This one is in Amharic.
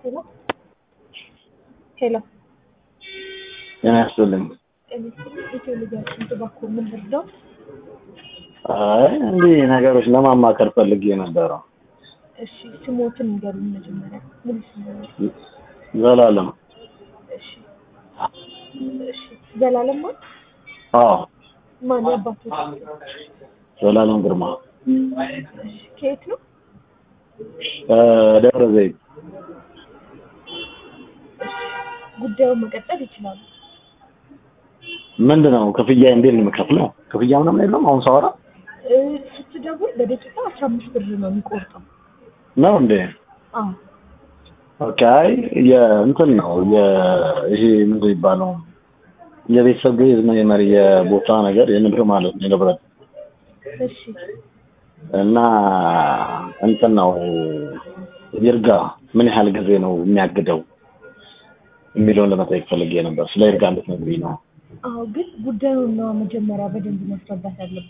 ሄሎ ሄሎ ጤና ይስጥልኝ። ኢትዮ ልጃችን ትባኮ ምን ልርዳው? አይ እንዲህ ነገሮች ለማማከር ፈልጌ ነበረ። እሺ ስሞትን ንገሩኝ መጀመሪያ። ሙሉ ስም ዘላለም እሺ እሺ ዘላለም ማን አዎ፣ ማን ያባቱ ዘላለም ግርማ እሺ ከየት ነው? ደብረ ዘይት። ጉዳዩን መቀጠል ይችላሉ። ምንድን ነው ክፍያ? እንዴት ነው የምከፍለው? ክፍያ ምናምን የለም። አሁን ሳወራ እ፣ ስትደውል በደቂቃ አስራ አምስት ብር ነው የሚቆርጠው። ነው እንዴ? አዎ ኦኬ። አይ የእንትን ነው ይሄ ምንድን ይባለው የቤተሰብ ግዝ መሪ የቦታ ነገር የንብር ማለት ነው የንብረት እሺ እና እንትን ነው ይርጋ ምን ያህል ጊዜ ነው የሚያግደው የሚለውን ለመጠየቅ ፈልጌ ነበር። ስለ ይርጋ እንድትነግሪኝ ነው። አዎ ግን ጉዳዩን ነው መጀመሪያ በደንብ ማስረዳት ያለብን።